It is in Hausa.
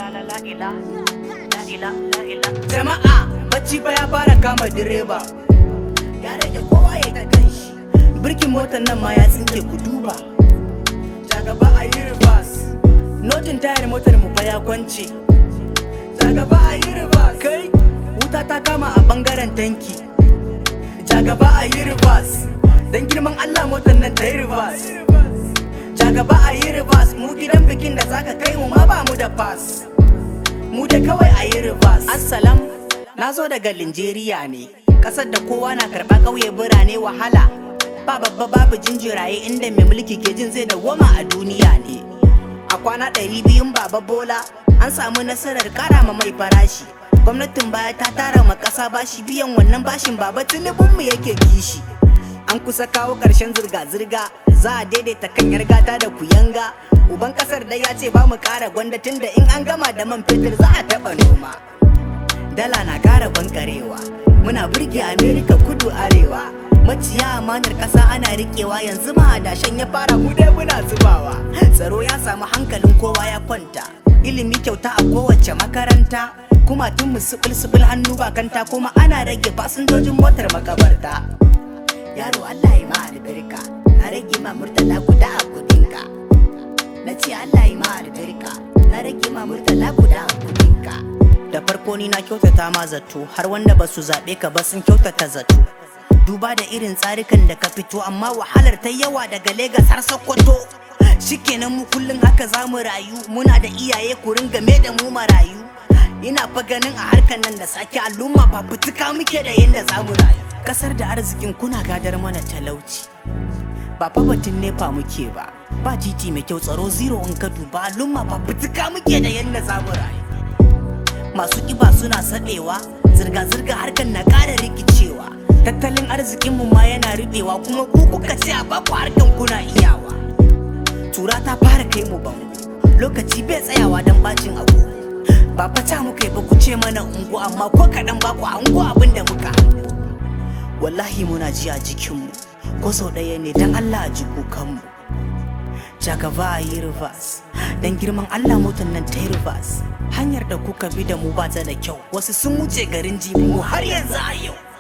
Jama'a bacci fa ya fara kama direba Ya rage kowa ya ta kanshi Birkin motar nan ma ya tsinke ku duba Ja gaba a yi reverse Notin tayar motar mu fa ya kwance Ja gaba a yi reverse Kai wuta ta kama a bangaren tanki Ja gaba a yi reverse Dan girman Allah motar nan ta yi reverse Ja gaba a yi reverse mu gidan bikin da zaka kai mu ma ba mu da pass mu da kawai a yi reverse assalam na zo daga linjeriya ne ƙasar da kowa na karɓa ƙauye birane wahala ba babba babu jinjiraye inda mai mulki ke jin zai dawwama a duniya ne a kwana ɗari biyun baba bola an samu nasarar ƙara ma mai farashi gwamnatin baya ta tara ma ƙasa bashi biyan wannan bashin baba mu yake kishi an kusa kawo ƙarshen zirga-zirga za a daidaita kan gata da kuyanga uban kasar da ya ce ba mu kara gwanda tun da in an gama da man fetur za a taɓa noma dala na kara bankarewa muna burge amerika kudu arewa maciya amanar ƙasa ana riƙewa yanzu ma adashen ya fara mu dai muna zubawa tsaro ya samu hankalin kowa ya kwanta ilimi kyauta a kowace makaranta kuma tun mu sibil hannu bakanta kuma ana rage fasinjojin motar makabarta yaro Allah ya ma albarka na rage ma murtala guda a kudinka na ce Allah ya ma albarka na rage ma murtala guda a kudinka da farko ni na kyautata ma zato har wanda ba su zaɓe ka ba sun kyautata zato duba da irin tsarikan da ka fito amma wahalar ta yawa daga Legas har Sokoto shikenan mu kullum haka za mu rayu muna da iyaye ku ringa me da mu marayu ina fa ganin a harkar nan da sake al'umma ba fituka muke da yadda za mu rayu kasar da arzikin kuna gadar mana talauci ba fa batun nefa muke ba ba titi mai kyau tsaro zero in ka duba al'umma ba fituka muke da yadda za mu rayu masu kiba suna saɗewa zirga-zirga harkar na ƙara rikicewa tattalin arzikinmu ma yana rubewa kuma ku kuka ce a baku harkan kuna iyawa tura ta fara kai mu bango lokaci bai tsayawa don bacin agogo ba fata muka yi ba ku ce mana ungu amma ko kaɗan ba ku hango abin da muka hango wallahi muna ji a jikinmu ko sau ɗaya ne don Allah a ji kukanmu jagaba a yi reverse don girman Allah motar nan ta yi reverse hanyar da kuka bi da mu ba ta da kyau wasu sun wuce garin jibi mu har yanzu a yau